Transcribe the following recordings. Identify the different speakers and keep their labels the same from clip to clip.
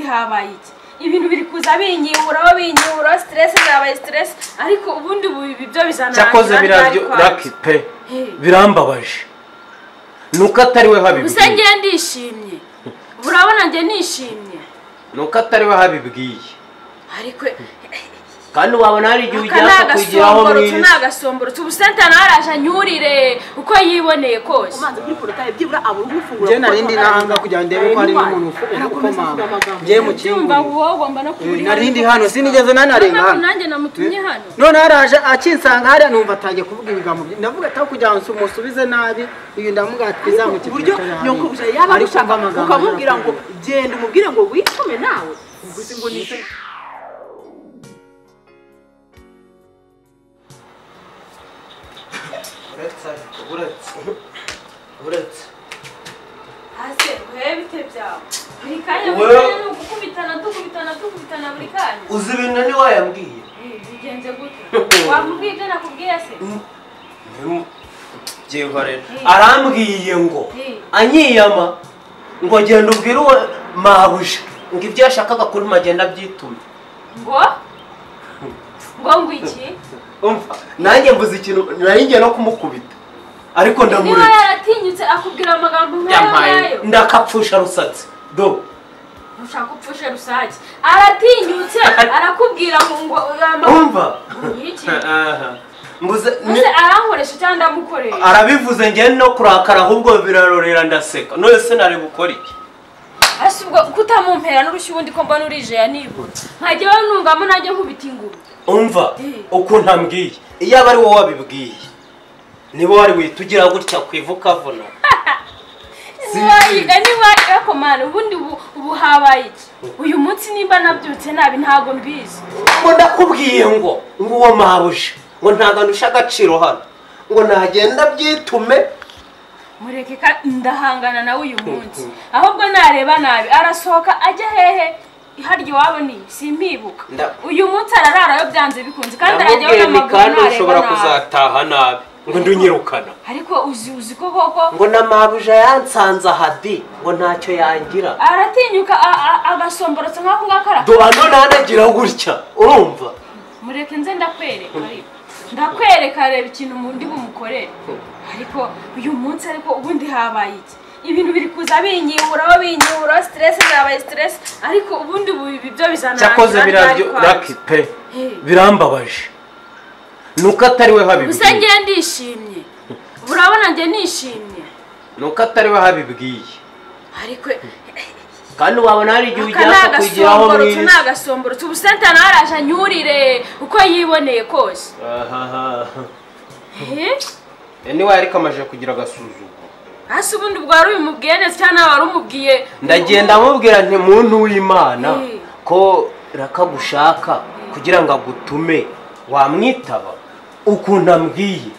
Speaker 1: habaye iki ibintu biri kuza binyiburaho binyiburaho siteresi zabaye siteresi ariko ubundi ubu ibi byo bizanangira
Speaker 2: cyakoze biraryoha pe birambabaje ni uko atari we
Speaker 1: gusa
Speaker 2: habibwiye
Speaker 1: ngiye ndishimye urabona ngiye nishimye
Speaker 2: ni uko atari we habibwiye
Speaker 1: ariko
Speaker 2: kandi wabona hari igihe
Speaker 1: aka
Speaker 2: ujya
Speaker 1: ni
Speaker 2: kukugeraho
Speaker 1: agasomborotso ni
Speaker 2: mwirisi
Speaker 1: agasomborotso ubusenta nawe araje anyurire uko yiboneye kose
Speaker 3: umanza kuri porotaye byibura abura umufunguro
Speaker 4: njye narindi nahanga kugira ngo ndebe ko hari n'umuntu
Speaker 3: arakomeza
Speaker 4: ukomama
Speaker 3: avuga amagambo
Speaker 4: njye
Speaker 1: byumva
Speaker 4: mukingurire
Speaker 1: wowe ugomba no
Speaker 4: Eh,
Speaker 1: kubura
Speaker 4: narindi hano sinigeze nanarenga
Speaker 1: ntabwo
Speaker 4: hano
Speaker 1: nanjye namutumye hano
Speaker 4: none haraje akinsanga hariya numva atangiye kuvuga ibigambo bye ndavuga ati aho kugira ngo umusubize nabi uyu ndamuga ati
Speaker 3: ku buryo
Speaker 4: tuzamukikira
Speaker 3: nyakubahwa yaba agushaka ukamubwira ngo genda umubwire ngo witume nawe ubwo se ngo nise
Speaker 2: uretse uretse
Speaker 1: hasi urebe ibite byawe buri kanya
Speaker 2: Wowe-
Speaker 1: buri kanya ni ugukubitana dukubitana dukubitana buri kanya
Speaker 2: uzi ibintu ni wayambwiye
Speaker 1: Eh, bigenze gute wamubwiye ibyo nakubwiye se
Speaker 2: byihorera
Speaker 1: Mm.
Speaker 2: arambwiye ngo
Speaker 1: Mm.
Speaker 2: anyiyama ngo genda ubwire uwo mabuja ngo ibyo yashakaga kuri magenda abyitume
Speaker 1: ngo ngo ngo iki
Speaker 2: umva nanjye mvuze ikintu nanjye no kumukubita ariko
Speaker 1: niba
Speaker 2: ndamureka
Speaker 1: yaratinyutse akubwira amagambo nk'ayo
Speaker 2: yampaye
Speaker 1: ngayo
Speaker 2: ndakapfusha rusatsi do
Speaker 1: ntushaka upfushe rusake aratinyutse arakubwira ngo ngo amagambo
Speaker 2: umva
Speaker 1: iki
Speaker 2: Aha. mbuze ni-
Speaker 1: mbese arankoresha cyangwa ndamukoresha
Speaker 2: arabivuze njye no kurakara ahubwo birarorera ndaseka none se nari bukore iki
Speaker 1: ese ubwo kutamumpera n'urushyi ubundi ko mbona urijeya nibura nkajya we nungamo najya nkubita inguru
Speaker 2: umva
Speaker 1: Mm.
Speaker 2: ukuntu ambwiye iyo aba ari wowe wabibwiye niba wari wihita ugira gutya ku ivu ukavuna
Speaker 1: ntiwayiga ntiwayiga komana ubundi ubu ubu habaye iki uyu munsi nimba nabyutse nabi ntabwo mbizi
Speaker 2: ngo ndakubwiye ngo ngo uwo mabuja ngo ntabwo ndusha agaciro hano ngo nagenda byitume
Speaker 1: mureke ka ndahangana nawe uyu munsi ahubwo nareba nabi arasohoka ajya hehe harya iwabo ni simpibuka
Speaker 2: Nda-
Speaker 1: uyu munsi arararayo byanze bikunze kandi arajya
Speaker 2: ndamubwiye
Speaker 1: abona
Speaker 2: ni
Speaker 1: amaguru
Speaker 2: kandi
Speaker 1: nareba
Speaker 2: ushobora
Speaker 1: nabi
Speaker 2: kuzataha nabi ngo ndunyirukana
Speaker 1: ariko uzi uzi ko koko
Speaker 2: ngo na mabuja yansanze ahadi ngo ntacyo yangira
Speaker 1: aratinyuka a- a- agasomborotsa nk'ako ngako arakora
Speaker 2: duhano nanagira gutya urumva
Speaker 1: mureke nze ndakwereka ariko ndakwereka reba ikintu mu ndi bumukorere ariko uyu munsi ariko ubundi habaye iki ibintu biri kuza binyiburaho binyiburaho siteresi zabaye siteresi ariko ubundi ubu ibi byo bizanangira
Speaker 2: cyakoze
Speaker 1: ryari kwa-
Speaker 2: biraryoha pe
Speaker 1: Eh.
Speaker 2: birambabaje ni uko atari we
Speaker 1: gusa ngiye ndishimye urabona ngiye nishimye
Speaker 2: ni uko atari we habibwiye
Speaker 1: ariko
Speaker 2: kandi wabona hari igihe
Speaker 1: aka ni
Speaker 2: ujya kukugeraho
Speaker 1: agasomborotso ni
Speaker 2: mwirisi
Speaker 1: agasomborotso ubusenta nawe araje anyurire uko yiboneye kose Eh?
Speaker 2: niwe ariko amaze kugira agasuzuma
Speaker 1: hasi ubundi ubwo wari ubimubwiye neza cyangwa nawe wari umubwiye
Speaker 2: ndagenda amubwira nti muntu w'imana
Speaker 1: Eh.
Speaker 2: ko rakagushaka kugira ngo agutume wamwitaba ukuntu ambwiye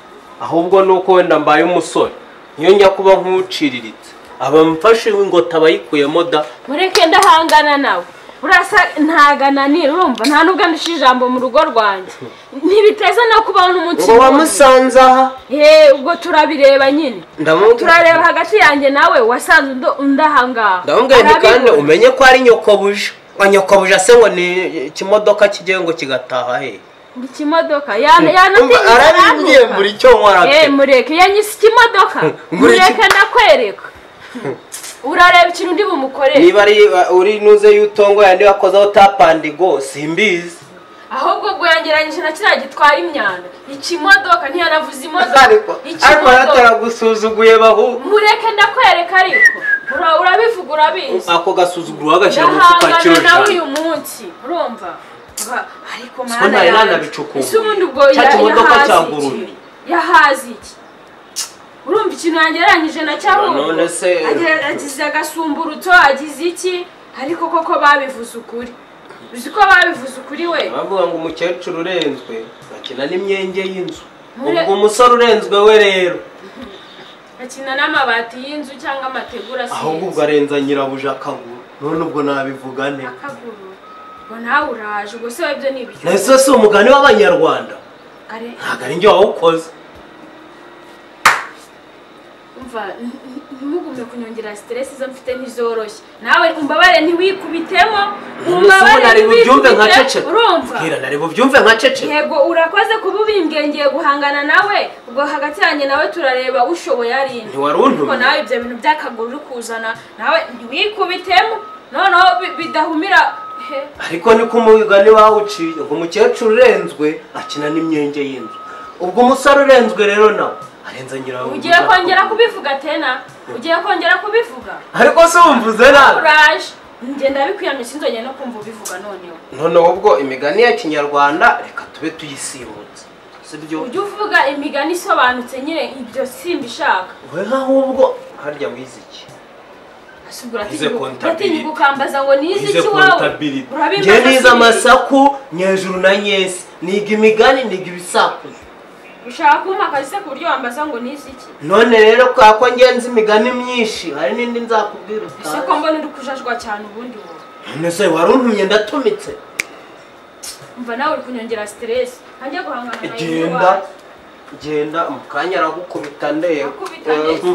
Speaker 2: ahubwo ni uko wenda mbaye umusore niyo njya kuba nk'uciriritse abamfashe ingota abayikuyemo da
Speaker 1: mureke ndahangana nawe urasa ntagananira urumva nta nubwo andishije ijambo mu rugo rwanjye ntibiteze no kubaho n'umunsi
Speaker 2: ngo wamusanze aha
Speaker 1: he ubwo turabireba nyine turareba
Speaker 2: ndamubwira
Speaker 1: hagati yanjye nawe wasanze undo- undi ahangaha
Speaker 2: ndamubwira nti kandi
Speaker 1: Arabibona.
Speaker 2: umenye ko ari nyokobuja ngo nyokobuja se ngo ni ikimodoka kigiye ngo kigataha he
Speaker 1: Ni ikimodoka yana-
Speaker 2: Umva,
Speaker 1: yanatinyutse
Speaker 2: arabimbwiye
Speaker 1: arantuka.
Speaker 2: mbura icyo nkora pe
Speaker 1: Eh, mureke yanyise ikimodoka
Speaker 2: Mbura iki-
Speaker 1: mureke ndakwereka urareba ikintu ndi bumukorere
Speaker 2: niba ari uri nuze y'utongo yandi wakozeho tapandigo simbizi
Speaker 1: ahubwo ubwo yangeranyije na kiriya gitwara imyanda ikimodoka ntiyanavuze imodoka
Speaker 2: ariko ariko
Speaker 1: ikimodoka
Speaker 2: bataragusuzuguye bahu
Speaker 1: mureke ndakwereka ariko Ura- urabivuga urabizi
Speaker 2: ako gasuzuguro bagashyira mu mufuka wa kiro
Speaker 1: ndahangana nawe
Speaker 2: ijana
Speaker 1: uyu munsi urumva Ba- ariko
Speaker 2: Siko
Speaker 1: mana
Speaker 2: ntari
Speaker 1: yanjye
Speaker 2: nanabicukuwe.
Speaker 1: ese ubundi ubwo
Speaker 2: Cya
Speaker 1: ya-
Speaker 2: kimodoka cya
Speaker 1: yahaze iki
Speaker 2: Burundi.
Speaker 1: yahaze iki urumva ikintu yangeranyije na cyahubwo
Speaker 2: None se-
Speaker 1: Agira- agize agasumburutso agize iki ariko koko babivuze ukuri uzi ko babivuze ukuri we
Speaker 2: bavuga ngo umukecuru urenzwe bakina n'imyenge y'inzu
Speaker 1: Mure-
Speaker 2: ubwo umusore urenzwe we rero
Speaker 1: akina n'amabati y'inzu cyangwa amategura
Speaker 2: ahubwo ubwo
Speaker 1: sinzi
Speaker 2: arenza nyirabuja akaguru none ubwo nabivuga ne
Speaker 1: akaguru ngo nawe uraje ubwo se webyo ni ibyo
Speaker 2: nahise si umugani w'abanyarwanda
Speaker 1: Are-
Speaker 2: ntabwo ari njye wawukoze
Speaker 1: umva ntimugume kunyongera siteresi zo mfite ntizoroshye nawe umbabare ntiwikubitemo umbabare
Speaker 2: nari bubyumve nka
Speaker 1: ntiwikubite
Speaker 2: ceceka
Speaker 1: urumva
Speaker 2: bwira nari bubyumve nka ceceka
Speaker 1: yego urakoze kuba ubimbwengeye guhangana nawe ubwo hagati yanjye nawe turareba ushoboye ari nde
Speaker 2: Ntiwari untumye.
Speaker 1: ariko nawe ibyo bintu by'akaguru uri kuzana nawe ntiwikubitemo noneho bi- bidahumira he
Speaker 2: ariko niko umugani wawuciye ngo umukecuru urenzwe akina n'imyenge y'inzu ubwo umusore urenzwe rero nawe arenza nyirawe
Speaker 1: ugiye kongera kubivuga tena ugiye kongera kubivuga
Speaker 2: ariko se wumvuze nabi
Speaker 1: uraje ngenda bikuyamye sinzongeye no kumva ubivuga noneho
Speaker 2: noneho ubwo imigani ya kinyarwanda reka tube tuyisimbutse sibyo
Speaker 1: ujye uvuga imigani isobanutse nyine ibyo simbishaka
Speaker 2: we nk'ahubwo harya wize iki
Speaker 1: asubwira ati
Speaker 2: Ize kontabilite.
Speaker 1: uratinye gukambaza ngo nize
Speaker 2: Nize
Speaker 1: iki wawe
Speaker 2: kontabilite.
Speaker 1: urabimbaza
Speaker 2: Njye nize
Speaker 1: sinzi.
Speaker 2: amasaku nyejuru na nyesi niga imigani niga ibisakuzo
Speaker 1: ushaka kumpa akazi se ku buryo wambaza ngo nize iki
Speaker 2: none rero kwa ko ngenzi imigani myinshi hari n'indi nzakubwira
Speaker 1: ese ko
Speaker 2: utazi
Speaker 1: mbona uri kujajwa cyane ubundi wowe
Speaker 2: none se wari untumye ndatumitse
Speaker 1: umva nawe uri kunyongera siteresi ntange guhangana na iyi
Speaker 2: genda genda mu kanya aragukubita ndeba
Speaker 1: akubita ndetse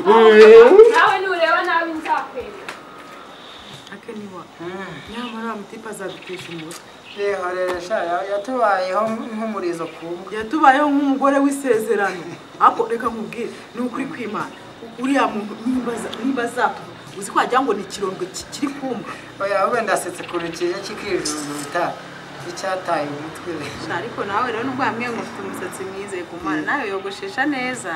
Speaker 1: nawe nureba nabi nzakwereka
Speaker 3: akaniwa nyamara wa mutipe azagutesha umutwe
Speaker 4: yeho rero sha ya- yatubayeho nk'umurizo ku mbwa
Speaker 3: yatubayeho nk'umugore w'isezerano ariko reka nkubwire ni ukuri kwimana uriya muntu nimba- nimba azatuba uzi ko wagira ngo ni ikirondwe ki- kiri kumva
Speaker 4: oya ahubwo ndasetse ku rukiza kikijujuta icyataye umutwe
Speaker 5: ariko nawe rero nubwo hamwe ngo ufite umusatsi mwiza ku mana nawe yogoshesha neza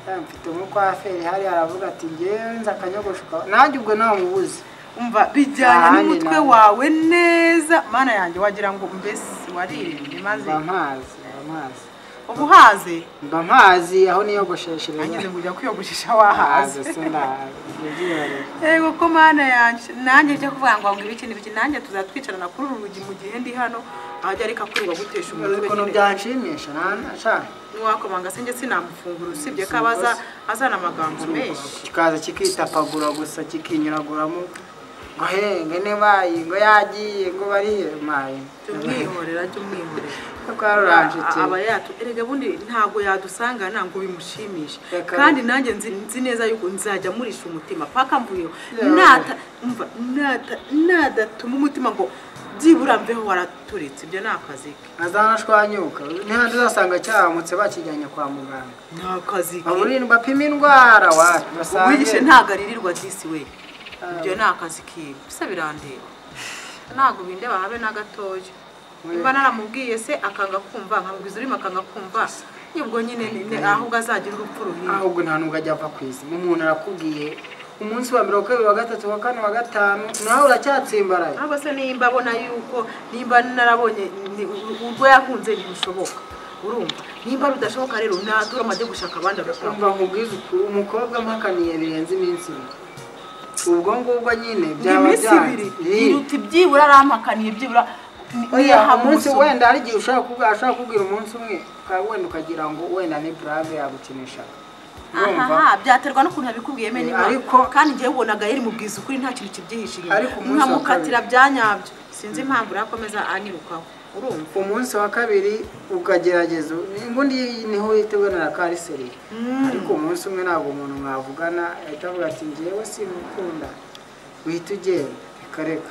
Speaker 4: Ya, mfite umukwaferi hariya aravuga ati ngewe nzi akanyogoshuka nanjye ubwo ntamubuze
Speaker 5: umva bijyanye
Speaker 4: Ahandi
Speaker 5: n'umutwe
Speaker 4: nawe.
Speaker 5: wawe neza mana yanjye wagira ngo mbese waririmbye maze
Speaker 4: mba mpazi mba mpazi
Speaker 5: uba uhaze
Speaker 4: mba mpazi aho niyogosheshereza
Speaker 5: nanjye ngo ujya kwiyogoshesha wahaze
Speaker 4: haze sindahaze
Speaker 5: yego ko mana yanjye nanjye njya kuvuga ngo ngo ibiki n'ibiki nanjye tuzatwicarana kuri uru rugi mu gihe ndi hano ahajya ariko akurwa gutesha umutwe
Speaker 4: ukuntu
Speaker 5: nyine
Speaker 4: byanshimisha nashaka
Speaker 5: ntiwakomanga sinjye sinamufungura usibye ko aba aza- azana amagambo menshi
Speaker 4: kikaza kikitapagura gusa kikinyuraguramo ngo henge ntibaye ngo yagiye ngo bariye maye
Speaker 5: tumwihorera tumwihorera
Speaker 4: twaruranjike
Speaker 5: aba yatu erega bundi ntabwo yadusangana ngo bimushimishe
Speaker 4: Reka-
Speaker 5: kandi nanjye nzi nzi neza yuko nzajya murisha umutima paka mvuyeho
Speaker 4: Yeah.
Speaker 5: nata umva nata nadatuma umutima ngo byibura mveho waraturitse ibyo ni akazi ke
Speaker 4: azanashwanyuka ntihandi uzasanga cyaramutse bakijyanye kwa muganga
Speaker 5: ni akazi ke
Speaker 4: baburindwa apima indwara wapi
Speaker 5: wihishe
Speaker 4: basange
Speaker 5: ntabwo aririrwa disi we ibyo ni akazi kiwe bisa birandeba ntabwo bindeba habe na gatoya mba naramubwiye se akanga kumva nkamubwiza urimo akanga kumva nibwo nyine ni- ni- ahubwo azagira urupfu ruhiye
Speaker 4: ahubwo nta nubwo ajya apfa ku izima umuntu arakubwiye umunsi wa mirongo kabiri wa gatatu wa kane wa gatanu nawe uracyatsimbaraye
Speaker 5: ntabwo se nimba abona yuko nimba narabonye ni- u- urwo yakunze ntirushoboka urumva nimba rudashoboka rero nadurama ajye gushaka abandi agakora
Speaker 4: umva nkubwize ukuri umukobwa mpakaniye birenze iminsi ibiri ubwo ngubwo nyine
Speaker 5: Ni
Speaker 4: byaba
Speaker 5: iminsi ibiri
Speaker 4: byanze
Speaker 5: iruta ibyibura arampakaniye byibura ni-
Speaker 4: oya
Speaker 5: niyaha
Speaker 4: umunsi
Speaker 5: umusoro.
Speaker 4: wenda hari igihe ushobora kuba- ashobora kubwira umunsi umwe ukaba wenda ukagira ngo wenda ni burave yagukinisha urumva
Speaker 5: ahaha byaterwa n'ukuntu yabikubwiye meni
Speaker 4: Eh,
Speaker 5: ariko
Speaker 4: ariko-
Speaker 5: kandi njyewe ubonaga yari mubwiza ukuri nta kintu kibyihishe inyuma
Speaker 4: Ariko umunsi wa
Speaker 5: nkamukatira byanyabyo sinzi impamvu urakomeza anyirukaho urumva
Speaker 4: umunsi wa kabiri ukagerageza ubundi niho witewe na kariseri ariko umunsi umwe ntabwo umuntu mwavugana ahita avuga ati ngewe simukunda wihita ugenda reka reka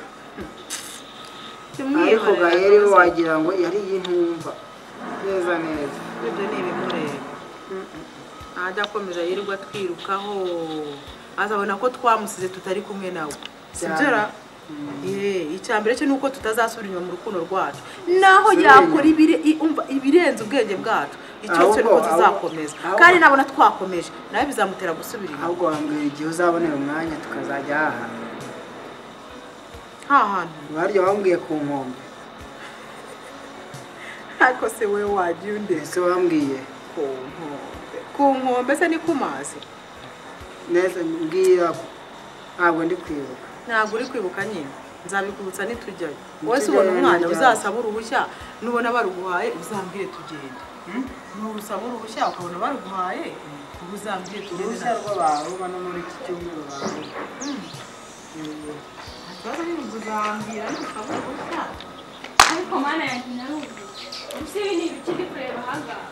Speaker 4: ariko gaheri we wagira ngo yari yintumva neza neza
Speaker 5: ibyo ni ibimureba ntajya akomeza yirirwa atwirukaho azabona ko twamusize tutari kumwe nawe
Speaker 4: Cyane.
Speaker 5: sibyara icya mbere cyo ni uko tutazasubira inyuma mu rukundo rwacu naho
Speaker 4: Subira
Speaker 5: yakora
Speaker 4: inyuma.
Speaker 5: ibire- i- umva ibirenze ubwenge bwacu icyo cyo ni
Speaker 4: Ahubwo-
Speaker 5: uko
Speaker 4: ahubwo-
Speaker 5: tuzakomeza
Speaker 4: ahubwo-
Speaker 5: kandi nabona twakomeje nawe bizamutera gusubira inyuma
Speaker 4: ahubwo wambwira igihe uzabonera umwanya tukazajya hahana
Speaker 5: nta hantu
Speaker 4: warya wambwiye ku nkombe
Speaker 5: ariko se wowe wagiye undi
Speaker 4: ese wambwiye
Speaker 5: ku nkombe ku nkombe se ni ku mazi
Speaker 4: neza mbwira ko ntabwo ndi kwibuka
Speaker 5: ntabwo uri kwibuka nyine nzabikubutsa nitujyayo
Speaker 4: Nitujyayo,
Speaker 5: wowe se ubona umwana
Speaker 4: nitujyayo.
Speaker 5: uzasaba uruhushya nubona baruguhaye uzambwire tugende nusaba uruhushya ukabona baruguhaye uba uzambwire tugende
Speaker 4: uruhushya
Speaker 5: nta
Speaker 4: rw'abaruba no muri iki cyumweru baruba
Speaker 5: kibazo nyine uzambwira nusaba uruhushya
Speaker 1: ariko mana yanjye narumva ese ibi ni ibiki ndi kureba ahangaha